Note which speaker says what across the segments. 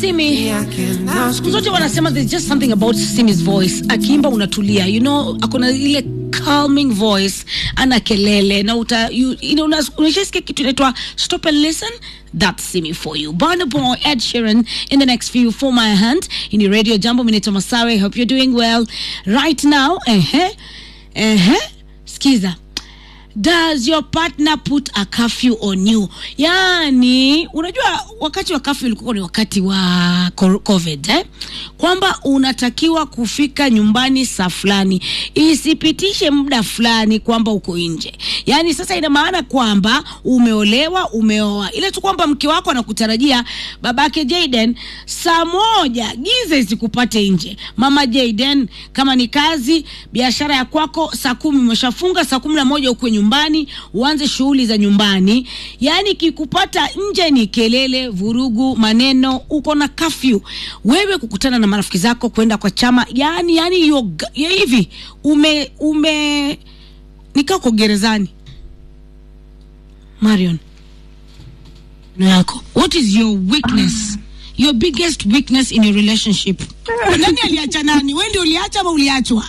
Speaker 1: Simi, siku zote wanasema there's just something about Simi's voice. Akiimba unatulia, you know, akona ile calming voice, ana kelele na uta you, you know, unas- unashasikia kitu inaitwa stop and listen. That's Simi for you. Burna Boy, Ed Sheeran in the next few for my hand. In Radio Jambo, Minito Masawe. Hope you're doing well right now. Ehe, ehe, skiza does your partner put a curfew on you yaani unajua wakati wa curfew ulikuwa ni wakati wa co- covid eh? kwamba unatakiwa kufika nyumbani saa fulani isipitishe muda fulani kwamba uko nje yaani sasa ina maana kwamba umeolewa umeoa ile tu kwamba mke wako anakutarajia babake jaden saa moja giza isikupate nje mama jaden kama ni kazi biashara ya kwako saa kumi umeshafunga saa kumi na moja ukwe nyumbani uanze shughuli za nyumbani yaani kikupata nje ni kelele vurugu maneno uko na kafyu wewe kukutana na marafiki zako kwenda kwa chama yani yani yo, ya hivi ume ume nikaa uko gerezani marion no yako what is your weakness your biggest weakness in your relationship nani aliacha nani we ndio uliacha ama uliachwa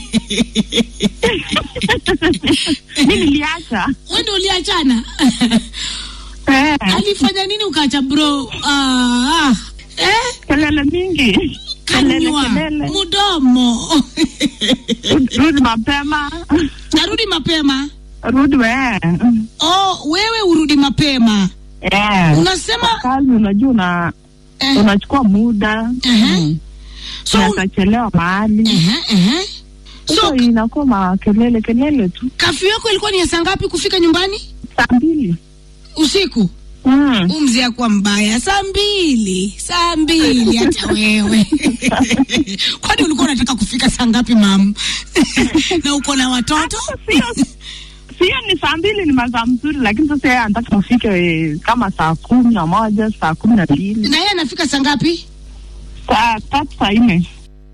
Speaker 2: mi niliacha
Speaker 1: we ndio uliachana
Speaker 2: Eh,
Speaker 1: alifanya nini ukaacha bro ah, eh?
Speaker 2: kelele mingi kelele
Speaker 1: kanywa
Speaker 2: kelele
Speaker 1: mudomo
Speaker 2: rudi mapema
Speaker 1: narudi mapema
Speaker 2: rudi we
Speaker 1: oh, wewe urudi mapema
Speaker 2: Eh,
Speaker 1: unasema
Speaker 2: kazi unajua una
Speaker 1: eh,
Speaker 2: unachukua muda
Speaker 1: Ehe. so un-
Speaker 2: unachelewa mahali
Speaker 1: ehe, ehe.
Speaker 2: so
Speaker 1: so
Speaker 2: inakuwa makelele kelele tu
Speaker 1: kafyu yako ilikuwa ni ya saa ngapi kufika nyumbani
Speaker 2: saa mbili
Speaker 1: usiku
Speaker 2: Mm.
Speaker 1: umzi akuwa mbaya saa mbili saa mbili hata wewe kwani ulikuwa unataka kufika saa ngapi mam na uko na watoto
Speaker 2: sio sio ni saa mbili ni masaa mzuri lakini sasa yeye anataka ufike eh, kama saa kumi na moja saa kumi na mbili
Speaker 1: na yeye anafika saa ngapi
Speaker 2: saa tatu saa nne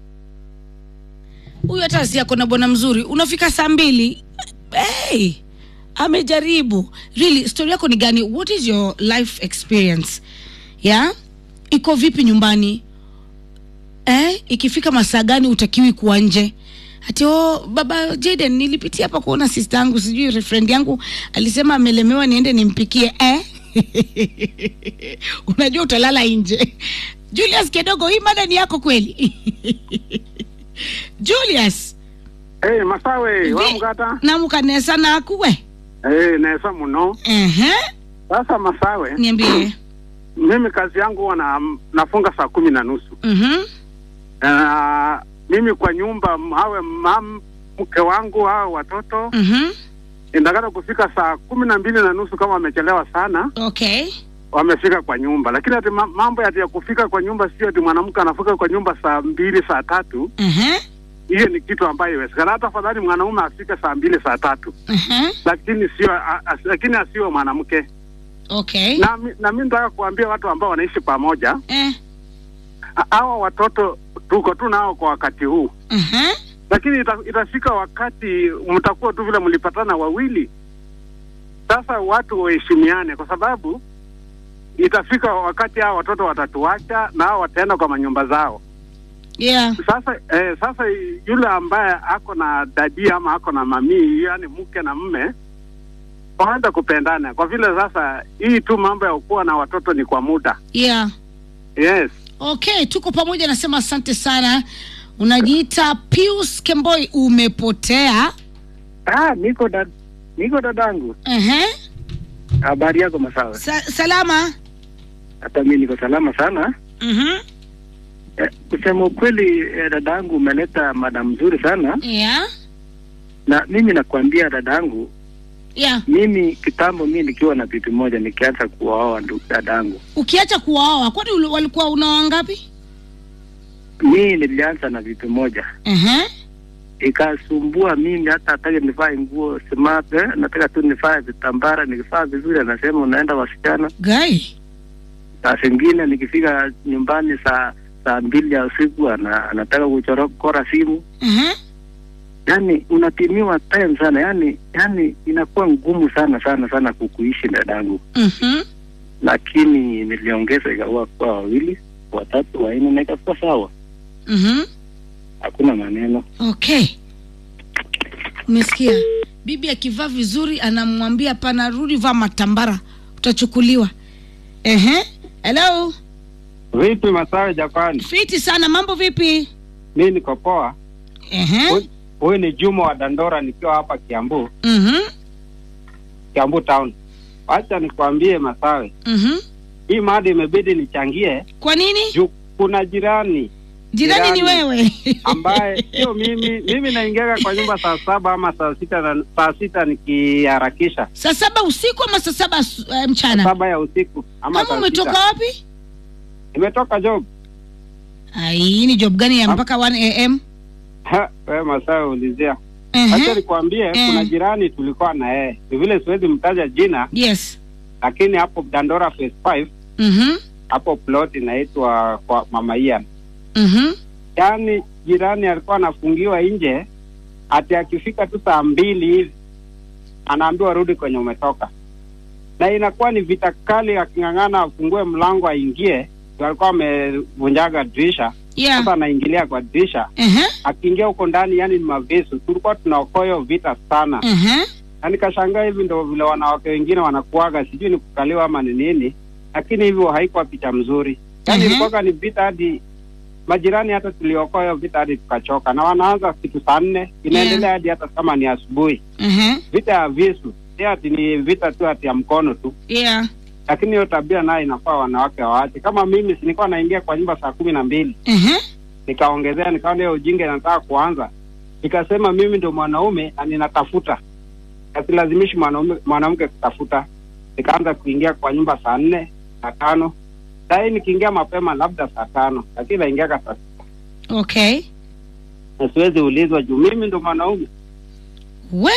Speaker 1: huyu hata si ako na bwana mzuri unafika saa mbili hey, amejaribu really story yako ni gani what is your life experience yeah iko vipi nyumbani eh, ikifika masaa gani utakiwi kuwa nje ati oh, baba Jaden nilipitia hapa kuona sister yangu sijui friend yangu alisema amelemewa niende nimpikie eh? unajua utalala nje Julius kidogo hii mada ni yako kweli Julius
Speaker 3: Hey, masawe
Speaker 1: Vi-
Speaker 3: wamugata
Speaker 1: namukanesa nakuwe
Speaker 3: hey, nesa muno
Speaker 1: ehe
Speaker 3: sasa masawe
Speaker 1: niambie
Speaker 3: mimi kazi yangu huwa na, nafunga saa kumi na nusu
Speaker 1: mhm
Speaker 3: na mimi kwa nyumba m- awe mam mke wangu au watoto
Speaker 1: mhm
Speaker 3: indakana kufika saa kumi na mbili na nusu kama wamechelewa sana
Speaker 1: okay
Speaker 3: wamefika kwa nyumba lakini ati ma- mambo ati ya kufika kwa nyumba sio ati mwanamke anafika kwa nyumba saa mbili saa tatu
Speaker 1: ehe
Speaker 3: hiyo ni kitu ambayo iwezekana hata afadhali mwanaume afike saa mbili saa tatu
Speaker 1: ehe
Speaker 3: lakini sio a- a- lakini asiwe mwanamke
Speaker 1: okay
Speaker 3: na, mi- na mi nataka kuambia watu ambao wanaishi pamoja
Speaker 1: eh
Speaker 3: ha- hawa watoto tuko tu nao kwa wakati huu
Speaker 1: ehe
Speaker 3: lakini ita, itafika wakati mtakuwa tu vile mlipatana wawili sasa watu waheshimiane kwa sababu itafika wakati hao watoto watatuacha na hao wataenda kwa manyumba zao
Speaker 1: yeah
Speaker 3: sasa eh, sasa yule ambaye ako na dadi ama ako na mamii yani mke na mme waanza kupendana kwa vile sasa hii tu mambo ya kuwa na watoto ni kwa muda
Speaker 1: yeah
Speaker 3: yes
Speaker 1: okay tuko pamoja nasema asante sana unajiita Pius Kemboi umepotea
Speaker 4: Ah, niko da, niko dadangu.
Speaker 1: ehe
Speaker 4: Habari yako Masawe?
Speaker 1: Sa salama
Speaker 4: Hata mimi niko salama sana.
Speaker 1: mhm
Speaker 4: Eh, kusema ukweli eh, dadangu umeleta mada mzuri sana,
Speaker 1: yeah
Speaker 4: na mimi nakwambia dadangu,
Speaker 1: yeah
Speaker 4: mimi kitambo, mimi nikiwa na bibi moja nikianza kuwaoa ndu- dadangu,
Speaker 1: ukiacha kuwaoa kwani uli- walikuwa unaoa ngapi
Speaker 4: mimi nilianza na bibi moja
Speaker 1: ehe
Speaker 4: ikasumbua mimi, hata hataki nivae nguo smart, eh, nataka tu nivae vitambara. Nikivaa vizuri anasema unaenda wasichana.
Speaker 1: gai
Speaker 4: Saa zingine nikifika nyumbani saa saa mbili ya usiku ana, anataka kuchorokora simu
Speaker 1: ehe
Speaker 4: yani unapimiwa time sana yani yani inakuwa ngumu sana sana sana kukuishi dadangu
Speaker 1: mhm
Speaker 4: lakini niliongeza ikawa kuwa wawili watatu wanne na ikakuwa sawa,
Speaker 1: Mhm.
Speaker 4: hakuna maneno.
Speaker 1: Okay, umesikia? Bibi akivaa vizuri anamwambia pana, rudi vaa matambara, utachukuliwa. Ehe, hello,
Speaker 3: Vipi Masawe Japani?
Speaker 1: fiti sana. Mambo vipi?
Speaker 3: Mi niko poa.
Speaker 1: Ehe,
Speaker 3: Huyu- Huyu ni Juma wa Dandora nikiwa hapa Kiambu,
Speaker 1: mhm,
Speaker 3: Kiambu town. Wacha nikwambie Masawe,
Speaker 1: mhm.
Speaker 3: hii mada imebidi nichangie
Speaker 1: Kwa nini?
Speaker 3: juu kuna jirani
Speaker 1: Jirani ni
Speaker 3: Jirani.
Speaker 1: wewe?
Speaker 3: ambaye sio mimi. Mimi naingiaga kwa nyumba saa saba ama saa sita na, saa sita nikiharakisha,
Speaker 1: saa saba usiku ama saa saba asu- eh, mchana?
Speaker 3: saba ya usiku ama
Speaker 1: Kama
Speaker 3: saa
Speaker 1: umetoka
Speaker 3: sita.
Speaker 1: wapi?
Speaker 3: Nimetoka job.
Speaker 1: Ai, ni job gani ya mpaka 1 am?
Speaker 3: Ha, wewe Masawe ulizia.
Speaker 1: Ehe,
Speaker 3: Acha nikwambie,
Speaker 1: Eh.
Speaker 3: kuna jirani tulikuwa na yeye, ni vile siwezi mtaja jina,
Speaker 1: Yes.
Speaker 3: lakini hapo Dandora phase 5
Speaker 1: Mhm,
Speaker 3: hapo plot inaitwa kwa Mama Ian.
Speaker 1: mhm.
Speaker 3: Yaani jirani alikuwa anafungiwa nje, ati akifika tu saa mbili hivi anaambiwa rudi kwenye umetoka, na inakuwa ni vita kali, aking'ang'ana afungue mlango aingie, ndio alikuwa amevunjaga dirisha.
Speaker 1: Yeah.
Speaker 3: Sasa anaingilia kwa dirisha,
Speaker 1: Ehe,
Speaker 3: akiingia huko ndani, yani ni mavisu. Tulikuwa tunaokoyo vita sana,
Speaker 1: ehe.
Speaker 3: na nikashangaa hivi ndo vile wanawake wengine wanakuaga, sijui ni kukaliwa ama ni nini, lakini hivyo haikuwa picha mzuri. Yani
Speaker 1: Mhm.
Speaker 3: ilikuwaga ni vita hadi majirani, hata tuliokoa hiyo vita hadi tukachoka, na wanaanza kitu saa nne inaendelea hadi hata kama ni asubuhi.
Speaker 1: Ehe.
Speaker 3: Vita ya visu si ati ni vita tu ati ya mkono tu,
Speaker 1: Yeah.
Speaker 3: lakini hiyo tabia nayo inafaa wanawake waache. Kama mimi si nilikuwa naingia kwa nyumba saa kumi na mbili
Speaker 1: Ehe.
Speaker 3: nikaongezea, nikaona hiyo ujinga inataka kuanza, nikasema mimi ndo mwanaume na ninatafuta, asilazimishi mwanaume mwanamke kutafuta. Nikaanza kuingia kwa nyumba saa nne saa tano sahii nikiingia mapema labda saa tano, lakini naingiaga saa sita
Speaker 1: Okay.
Speaker 3: na siwezi ulizwa juu mimi ndo mwanaume.
Speaker 1: We,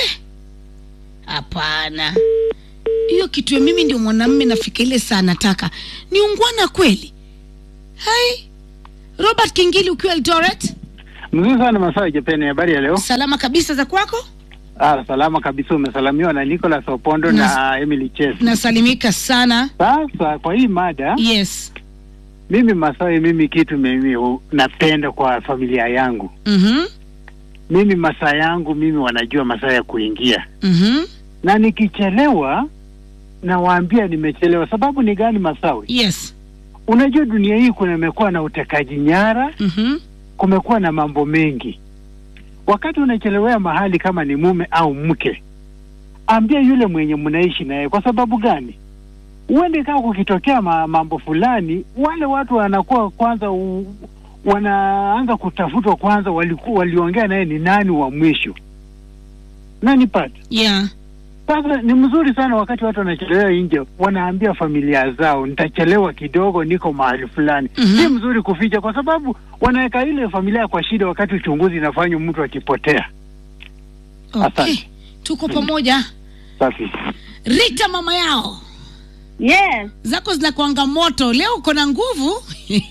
Speaker 1: hapana, hiyo kitu ya mimi ndio mwanamume nafika ile saa nataka ni ungwana kweli. Hai, Robert Kingili ukiwa Eldoret,
Speaker 5: Mzuri sana Masawe Japeni, habari ya leo?
Speaker 1: salama kabisa za kwako?
Speaker 5: Ah, salama kabisa, umesalamiwa na Nicholas Opondo
Speaker 1: Nas-
Speaker 5: na Emily Chesi.
Speaker 1: Nasalimika sana.
Speaker 5: Sasa kwa hii mada,
Speaker 1: Yes.
Speaker 5: mimi Masawe, mimi kitu mimi hu- napenda kwa familia yangu,
Speaker 1: Mhm.
Speaker 5: mimi masaa yangu mimi wanajua masaa ya kuingia,
Speaker 1: Mhm.
Speaker 5: na nikichelewa nawaambia nimechelewa. Sababu ni gani, Masawe?
Speaker 1: Yes.
Speaker 5: Unajua dunia hii kumekuwa na utekaji nyara,
Speaker 1: Mhm.
Speaker 5: kumekuwa na mambo mengi. Wakati unachelewea mahali, kama ni mume au mke, ambia yule mwenye mnaishi naye. Kwa sababu gani? Uende kama kukitokea ma, mambo fulani, wale watu wanakuwa kwanza u, wanaanza kutafutwa kwanza, walikuwa waliongea naye ni nani wa mwisho, nani pata
Speaker 1: Yeah.
Speaker 5: sasa ni mzuri sana wakati watu wanachelewa nje, wanaambia familia zao, nitachelewa kidogo, niko mahali fulani.
Speaker 1: Mhm.
Speaker 5: Si mzuri kuficha, kwa sababu wanaweka ile familia kwa shida, wakati uchunguzi inafanywa mtu akipotea.
Speaker 1: Okay.
Speaker 5: Asante.
Speaker 1: Tuko pamoja.
Speaker 5: Safi.
Speaker 1: Rita mama yao.
Speaker 2: Yes,
Speaker 1: Zako zinakuanga moto. Leo uko na nguvu.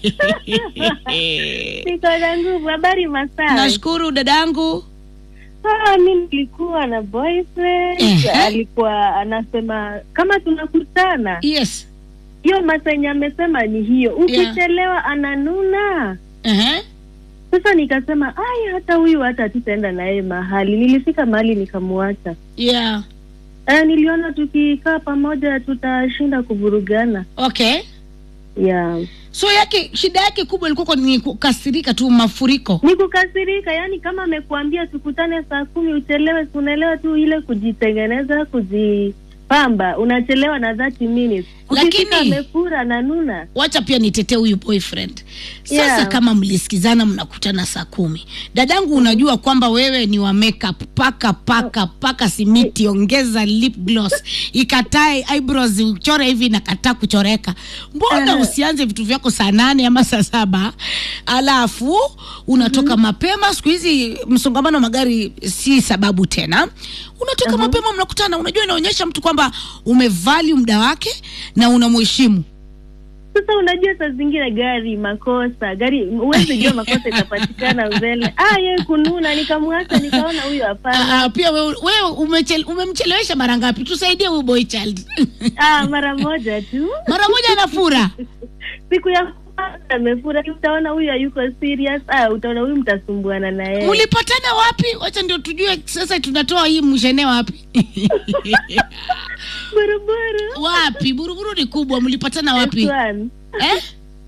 Speaker 2: niko na nguvu. Habari Masawe?
Speaker 1: Nashukuru dadangu.
Speaker 2: Ah, mi nilikuwa na boyfriend
Speaker 1: Ehe.
Speaker 2: alikuwa anasema kama tunakutana,
Speaker 1: Yes.
Speaker 2: hiyo masaa yenye amesema ni hiyo, ukichelewa ananuna.
Speaker 1: Ehe.
Speaker 2: Sasa nikasema ai, hata huyu hata tutaenda naye mahali. Nilifika mahali nikamwacha.
Speaker 1: Yeah.
Speaker 2: Ah, niliona tukikaa pamoja tutashinda kuvurugana.
Speaker 1: Okay.
Speaker 2: Yeah.
Speaker 1: So yake shida yake kubwa ilikuwa kwa ni kukasirika tu mafuriko.
Speaker 2: Ni kukasirika, yani kama amekuambia tukutane saa kumi uchelewe, si unaelewa tu ile kujitengeneza, kujipamba, unachelewa na 30 minutes. Ukifika
Speaker 1: Lakini-
Speaker 2: amefura na nuna.
Speaker 1: Wacha pia nitetee huyu boyfriend. Sasa
Speaker 2: Yeah.
Speaker 1: kama mlisikizana mnakutana saa kumi, dadangu, unajua kwamba wewe ni wa makeup, paka paka paka simiti, ongeza lip gloss, ikatae eyebrows, uchore hivi nakataa kuchoreka. Mbona
Speaker 2: Eh.
Speaker 1: usianze vitu vyako saa nane ama saa saba alafu unatoka mapema? Siku hizi msongamano wa magari si sababu tena, unatoka mapema, mnakutana. Unajua, inaonyesha mtu kwamba umevalue muda wake na unamheshimu.
Speaker 2: Sasa unajua saa zingine gari makosa, gari huwezi jua makosa itapatikana mbele. Ah, yeye kununa, nikamwacha, nikaona huyu hapana.
Speaker 1: Ah, pia wewe wewe umechel, umemchelewesha mara ngapi? Tusaidie huyu boy child.
Speaker 2: Ah, mara moja tu,
Speaker 1: mara moja anafura.
Speaker 2: siku ya amefurahi, utaona huyu hayuko serious. Ah, utaona huyu mtasumbuana na yeye.
Speaker 1: mlipatana wapi wacha ndio tujue sasa tunatoa hii mshene wapi
Speaker 2: Buruburu.
Speaker 1: wapi buruburu ni kubwa mlipatana wapi
Speaker 2: Phase one.
Speaker 1: eh?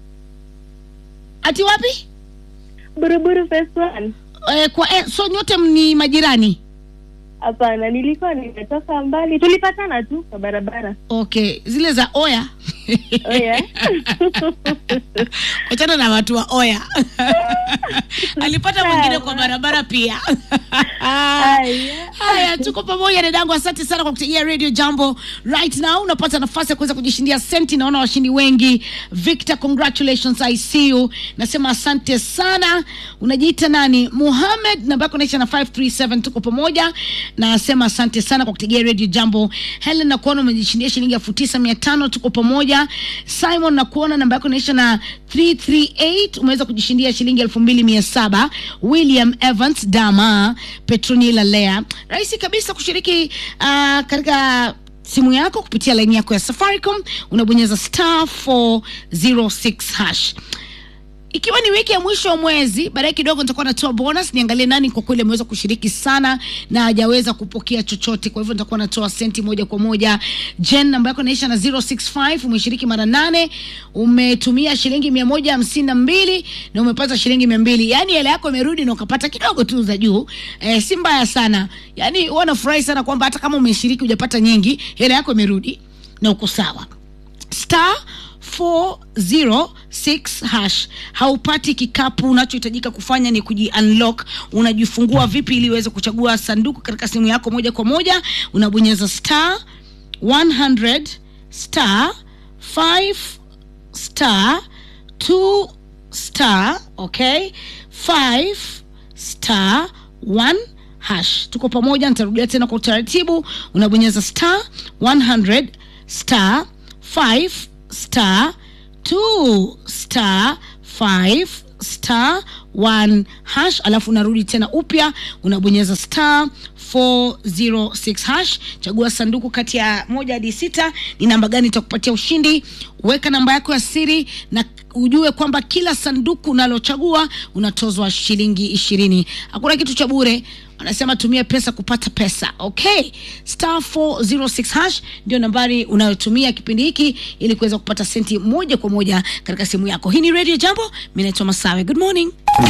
Speaker 1: ati wapi
Speaker 2: Buruburu phase one.
Speaker 1: eh, kwa eh, so nyote ni majirani
Speaker 2: Hapana, nilikuwa nimetoka mbali, tulipatana tu kwa barabara.
Speaker 1: okay zile za oya
Speaker 2: Oh yeah.
Speaker 1: wachana na watu wa oya alipata mwingine kwa barabara pia
Speaker 2: Haya.
Speaker 1: haya tuko pamoja dadangu asante sana kwa kutegea radio jambo right now unapata nafasi ya kuweza kujishindia senti naona washindi wengi victor congratulations i see you nasema asante sana unajiita nani muhamed namba yako naisha na 537 tuko pamoja nasema asante sana kwa kutegea radio jambo helen nakuona umejishindia shilingi elfu tisa mia tano tuko pamoja simon nakuona namba yako naisha na 338 umeweza kujishindia shilingi elfu mbili mia saba william evans dama petronila lea rahisi kabisa kushiriki uh, katika simu yako kupitia laini yako ya safaricom unabonyeza star 406 hash ikiwa ni wiki ya mwisho wa mwezi baadaye kidogo nitakuwa natoa bonus niangalie nani kwa kweli ameweza kushiriki sana na hajaweza kupokea chochote kwa hivyo nitakuwa natoa senti moja kwa moja jen namba yako inaisha na 065 umeshiriki mara nane umetumia shilingi mia moja hamsini na mbili na umepata shilingi mia mbili yaani hela yako imerudi na ukapata kidogo tu za juu eh, si mbaya sana yaani huwa nafurahi sana kwamba hata kama umeshiriki hujapata nyingi hela yako imerudi na uko sawa star 406 hash haupati kikapu unachohitajika kufanya ni kuji unlock unajifungua vipi ili uweze kuchagua sanduku katika simu yako moja kwa moja unabonyeza star 100 star 5 star 2 star okay 5 star 1 hash tuko pamoja nitarudia tena kwa utaratibu unabonyeza star 100 star 5 star 2 star 5 star 1 hash alafu unarudi tena upya unabonyeza star 406 hash chagua sanduku kati ya moja hadi sita ni namba gani itakupatia ushindi weka namba yako ya siri na ujue kwamba kila sanduku unalochagua unatozwa shilingi ishirini hakuna kitu cha bure wanasema tumia pesa kupata pesa okay star 406 hash ndio nambari unayotumia kipindi hiki ili kuweza kupata senti moja kwa moja katika simu yako hii ni radio jambo mi naitwa masawe good morning